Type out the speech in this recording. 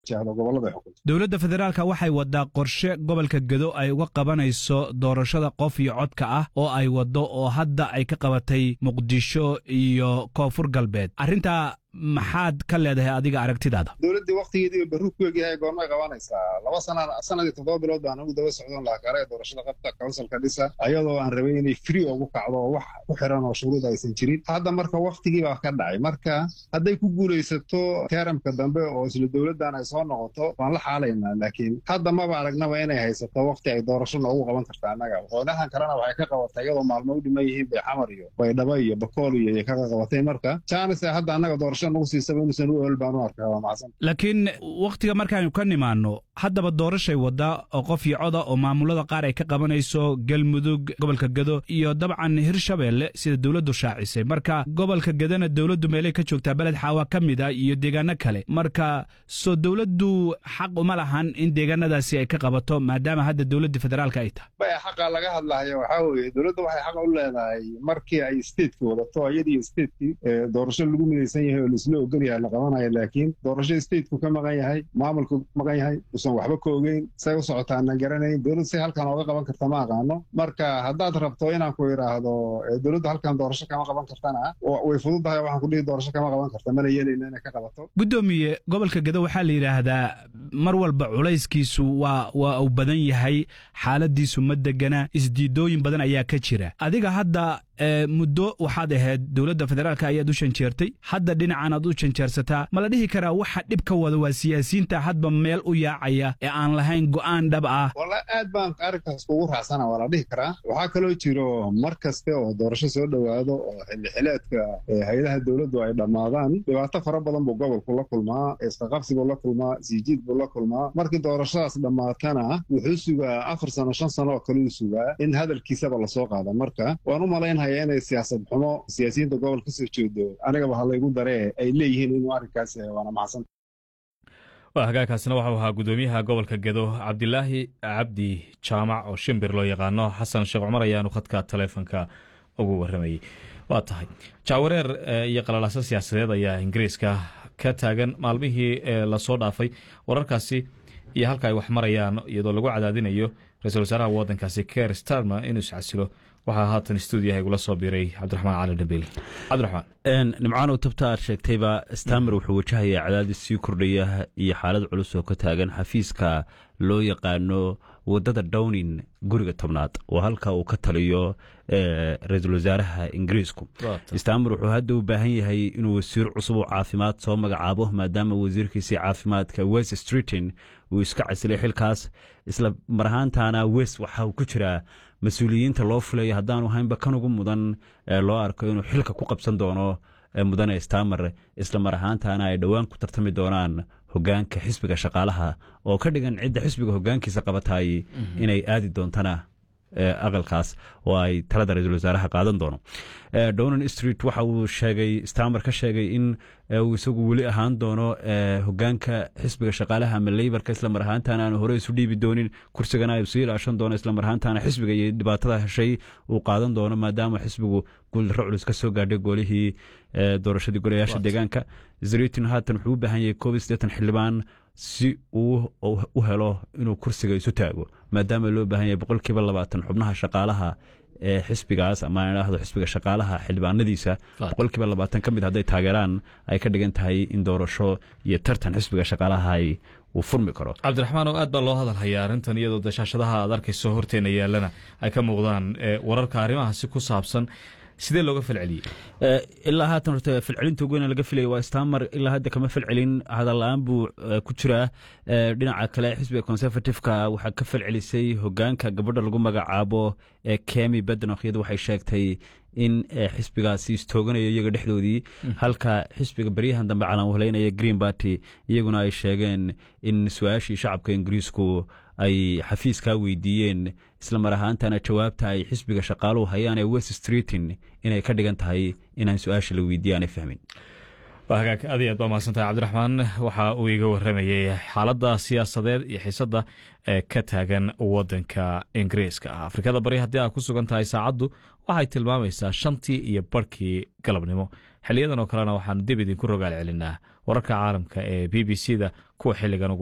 dowladda federaalka waxay wadaa qorshe gobolka gedo ay uga qabanayso doorashada qof iyo codka ah oo ay waddo oo hadda ay ka qabatay muqdisho iyo koonfur galbeed arrintaa maxaad ka leedahay adiga aragtidaada dowladdii waktigeedii barru ku egyahay goormay qabanaysaa laba sana sanadii toddoba bilood baan ugu daba socdon lahaa kale doorashada qabta counsilka dhisa ayadoo aan rabay inay free ugu kacdo oo wax ku xiran oo shuruud aysan jirin hadda marka waktigii baa ka dhacay marka hadday ku guulaysato teramka dambe oo isla dowladdan ay soo noqoto waan la xaalaynaa laakiin hadda maba aragnaba inay haysato wakti ay doorasho noogu qaban karta annaga qoonahan kalena waxay ka qabatay iyadoo maalmo u dhiman yihiin bay xamar iyo baydhabo iyo bakool iyo ay kaga qabatay marka janis hadda annaga doorasho laakiin wakhtiga markaaynu ka nimaanno haddaba doorashay waddaa oo qof iyo coda oo maamulada qaar ay ka qabanayso galmudug gobolka gedo iyo dabcan hirshabeelle sida dowladdu shaacisay marka gobolka gedona dowladdu meelay ka joogtaa beled xaawa ka mid a iyo deegaano kale marka soo dowladdu xaq uma lahan in deegaanadaasi ay ka qabato maadaama hadda dowladda federaalka ay tahay baya xaqa laga hadlayo waxaa weeye dowladda waxay xaq u leedahay markii ay stateki wadato iyadiiyo stateki doorasho lagu midaysan yahay oo laisla ogan yahay la qabanayo laakiin doorasho stateku ka maqan yahay maamulku maqan yahay usan waxba ka ogeyn say u socotaana garanayn dowladdu say halkan ooga qaban karta ma aqaano marka haddaad rabto inaan ku idhaahdo dowladdu halkan doorasho kama qaban kartana way fududahay waxaan ku dhihi doorasho kama qaban karta mana yeelayna inay ka qabato guddoomiye gobolka gedo waxaa la yidhaahdaa mar walba culayskiisu waa waa uu badan yahay xaaladiisu ma degana isdiidooyin badan ayaa ka jira adiga hadda muddo waxaad ahayd dowladda federaalka ayaad u shanjeertay hadda dhinacan aad u janjeersataa ma la dhihi karaa waxa dhib ka wada waa siyaasiyiinta hadba meel u yaacaya ee aan lahayn go'aan dhab ah walla aad baan arrinkaas kugu raacsana waa la dhihi karaa waxaa kaloo jiro mar kaste oo doorasho soo dhowaado oo xillixileedka hay-adaha dowladdu ay dhammaadaan dhibaato fara badan buu gobolku la kulmaa isqaqabsi buu la kulmaa siijiid buu la kulmaa markii doorashadaas dhammaatana wuxuu sugaa afar sano shan sano oo kale uu sugaa in hadalkiisaba lasoo qaada marka waan u malaynhaya inay siyaasad xumo siyaasiyiinta gobol ka soo jeedo anigaba halaygu daree ay leeyihiin inuu arrinkaas waana maxsan waa hagaagkaasina waxau ahaa guddoomiyaha gobolka gedo cabdilaahi cabdi jaamac oo shimbir loo yaqaano xasan sheekh cumar ayaanu khadka taleefonka ugu waramayey waa tahay jaawareer iyo qalalaaso siyaasadeed ayaa ingiriiska ka taagan maalmihii lasoo dhaafay wararkaasi iyo halka ay wax marayaan iyadoo lagu cadaadinayo ra-iisul wasaaraha waddankaasi ker starmer inuu iscasilo waxaa haatan stuudiyaha igula soo biiray cabdiraxmaan cali dhabiil cabdiraxmaan nimcaanow tabta aad sheegtayba stamer wuxuu wajahayaa cadaadis sii kordhaya iyo xaalad culus oo ka taagan xafiiska loo yaqaano wadada downin guriga tobnaad oo halka uu ka taliyo ra-iisul wasaaraha ingiriisku stamer wuxuu hadda u baahan yahay inuu wasiir cusub oo caafimaad soo magacaabo maadaama wasiirkiisii caafimaadka west streeton uu iska casilay xilkaas isla mar ahaantaana west waxa uu ku jiraa mas-uuliyiinta loo filayo haddaanu haynba kan ugu mudan loo arko inuu xilka ku qabsan doono mudane stamer isla mar ahaantaana ay dhowaan ku tartami doonaan hogaanka xisbiga shaqaalaha oo ka dhigan cidda xisbiga hogaankiisa qabatay inay aadi doontana aqalkaas oo ay talada ra-iisul wasaaraha qaadan doono donan street waxa uu sheegay stamer ka sheegay in uu isagu weli ahaan doono hogaanka xisbiga shaqaalaha ama leybarka isla mar ahaantaana aanu hore isu dhiibi doonin kursigana ay sii ilaashan doono isla mar ahaantaana xisbiga iyo dhibaatada heshay uu qaadan doono maadaama xisbigu guuldarro culus ka soo gaadhay goolihii doorashadii golayaasha deegaanka zritin haatan wuxuu u baahan yahay koob iyo siddeetan xildhibaan si uu u helo inuu kursiga isu taago maadaama loo baahan yahay boqolkiiba labaatan xubnaha shaqaalaha ee xisbigaas ama idhaahdo xisbiga shaqaalaha xildhibaanadiisa boqolkiiba labaatan ka mid hadday taageeraan ay ka dhigan tahay in doorasho iyo tartan xisbiga shaqaalaha uu furmi karo cabdiraxmaan oo aad baa loo hadal hayaa arrintan iyadoo dashaashadaha aad arkayso horteena yaalana ay ka muuqdaan wararka arrimahaasi ku saabsan sidee looga falceliyey ilaa haatan horta falcelinta ugu weyna laga filaya waa stamer ilaa hadda kama falcelin hadalla-aan buu ku jiraa dhinaca kale xisbiga conservativeka waxaa ka falcelisay hogaanka gabadha lagu magacaabo kemi bednock iyadu waxay sheegtay in xisbigaasi istooganayo iyaga dhexdoodii halka xisbiga beryahan dambe calanwahleynaya green barty iyaguna ay sheegeen in su-aashii shacabka ingiriisku ay xafiiskaa weydiiyeen isla mar ahaantana jawaabta ay xisbiga shaqaaluhu hayaan ee west streetin inay ka dhigan tahay inaan su-aasha la weydiiye aanay fahmin hagaag aad iyo aad baa mahadsantahay cabdiraxmaan waxa uu iga waramayey xaaladda siyaasadeed iyo xiisadda ee ka taagan waddanka ingiriiska ah afrikada bari haddii aad ku sugan tahay saacaddu waxay tilmaamaysaa shantii iyo barhkii galabnimo xiliyadan oo kalena waxaan dib idinku rogaal celinaa wararka caalamka ee b b c da kuwa xiligan ugu